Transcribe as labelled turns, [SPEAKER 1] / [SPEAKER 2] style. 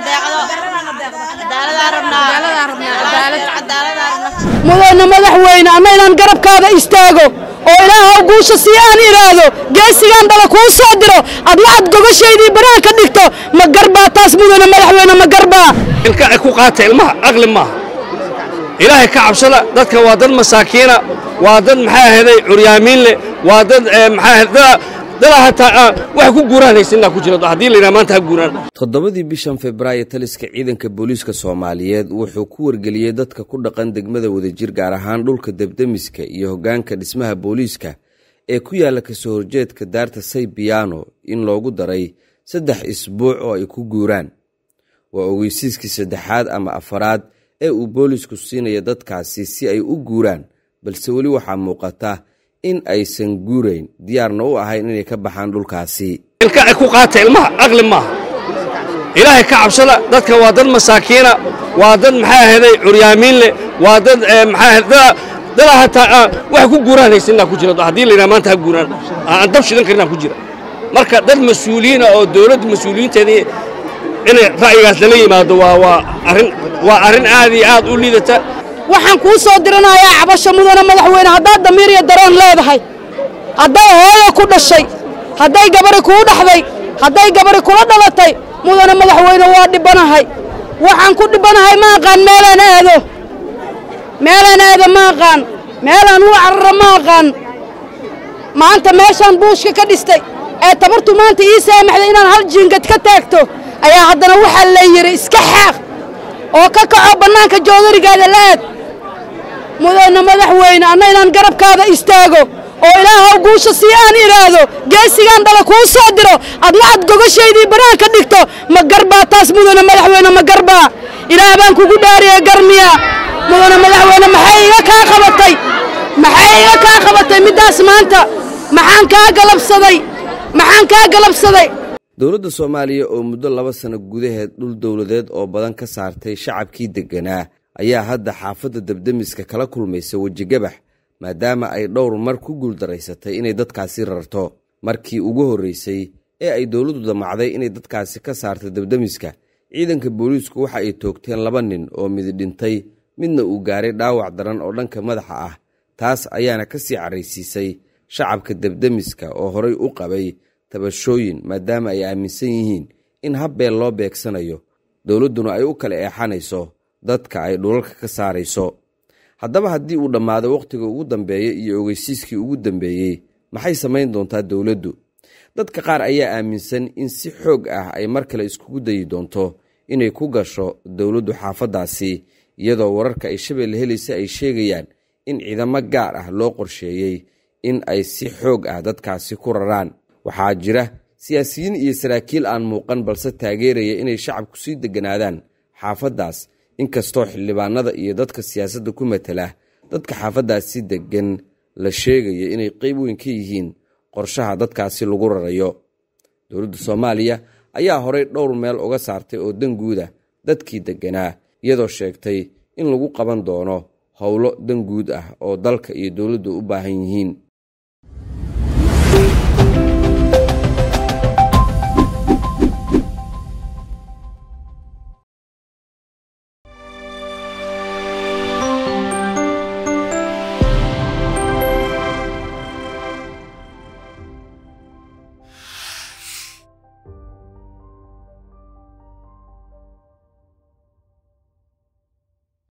[SPEAKER 1] mudana madaxweyne ama inaan garabkaada istaago oo ilaahow guusha sii aan idhaahdo geesigaan dhala kuu soo diro adna aad gogashaydii banaha ka dhigto ma garbaa taas mudana madaxweyne ma garbaa
[SPEAKER 2] ilka ay ku qaata ilmaha aqli maaha ilaahay ka cabsada dadka waa dad masaakiina waa dad maxaa ahaday curyaamiin leh waa dad maxaa ahayd dada hataa wax ku guuraan haysanaa ku jira haddii la yidhaha maanta ha guuraan
[SPEAKER 3] toddobadii bishan febraayo taliska ciidanka booliiska soomaaliyeed wuxuu ku wargeliyey dadka ku dhaqan degmada wadajir gaar ahaan dhulka debdemiska iyo hoggaanka dhismaha booliiska ee ku yaalla kasoo horjeedka daarta saybiyaano in loogu daray saddex isbuuc oo ay ku guuraan waa ogeysiiskii saddexaad ama afaraad ee uu boolisku siinaya dadkaasi si ay u guuraan balse weli waxaa muuqata in aysan guurayn diyaarna u ahayn inay ka baxaan dhulkaasi
[SPEAKER 2] ilka ay ku qaata ilmaha aqli maaha ilaahay ka cabsada dadka waa dad masaakiina waa dad maxaa ahaday curyaamiin leh waa dad maxaa ahayd dada hataa wax ku guuraan haysanaa ku jira haddii la yidhaha maanta ha guuraan aan dab shidan karinaa ku jira marka dad mas-uuliyiina oo dowladda mas-uuliyiinteedii inay ra'yigaas lala yimaado waa waa arrin waa arrin aad iyo aad u liidata
[SPEAKER 1] waxaan kuu soo diranayaa cabasho mudana madaxweyne haddaad damiir iyo dareen leedahay hadday hooyo ku dhashay hadday gabari kuu dhaxday hadday gabari kula dhalatay mudana madaxweyne waa dhibanahay waxaan ku dhibanahay ma aqaan meelaan aado meelaan aado ma aqaan meelaan ula cararo ma aqaan maanta meeshaan buushka ka dhistay ee tabartu maanta ii saamaxday inaan hal jiingad ka taagto ayaa haddana waxaa la yidhi iska xaaq oo ka kaco bannaanka joodarigaada la'aad mudana madaxweyne anna inaan garabkaada istaago oo ilaahow guusha sii aan idhaahdo geesigaan dhala kuu soo diro adna aad gogashaydii banaha ka dhigto ma garbaa taas mudana madaxweyne ma garbaa ilaah baan kugu dhaariya garmiya mudana madaxweyne maxay iga kaa qabatay maxay iga kaa qabatay middaas maanta maxaan kaa galabsaday maxaan kaa galabsaday
[SPEAKER 3] dowladda soomaaliya oo muddo laba sano gudaheed dhul dowladeed oo badan ka saartay shacabkii degganaa ayaa hadda xaafadda debdemiska kala kulmaysa wejigabax maadaama ay dhowr mar ku guuldaraysatay inay dadkaasi rarto markii ugu horraysay ee ay dowladdu damacday inay dadkaasi ka saarto debdemiska ciidanka booliisku waxa ay toogteen laba nin oo midi dhintay midna uu gaaray dhaawac daran oo dhanka madaxa ah taas ayaana ka sii carraysiisay shacabka debdemiska oo horay u qabay tabashooyin maadaama ay aaminsan yihiin in habbeel loo beegsanayo dowladduna ay u kala eexanayso dadka ay dhulalka ka saarayso haddaba haddii uu dhammaado wakhtiga ugu dambeeya iyo ogeysiiskii ugu dambeeyey maxay samayn doontaa dowladdu dadka qaar ayaa aaminsan in si xoog ah ay mar kale iskugu dayi doonto inay ku gasho dowladdu xaafaddaasi iyadoo wararka ay shabeelle helaysa ay sheegayaan in ciidamo gaar ah loo qorsheeyey in ay si xoog ah dadkaasi ku raraan waxaa jira siyaasiyiin iyo saraakiil aan muuqan balse taageeraya inay shacabku sii degganaadaan xaafaddaas inkastoo xildhibaanada iyo dadka siyaasadda ku matala dadka xaafaddaasi deggan la sheegaya inay qeyb weyn ka yihiin qorshaha dadkaasi lagu rarayo dowladda soomaaliya ayaa horey dhowr meel uga saartay oo danguuda dadkii degganaa iyadoo sheegtay in lagu qaban doono howlo danguud ah oo dalka iyo dowladdu u baahan yihiin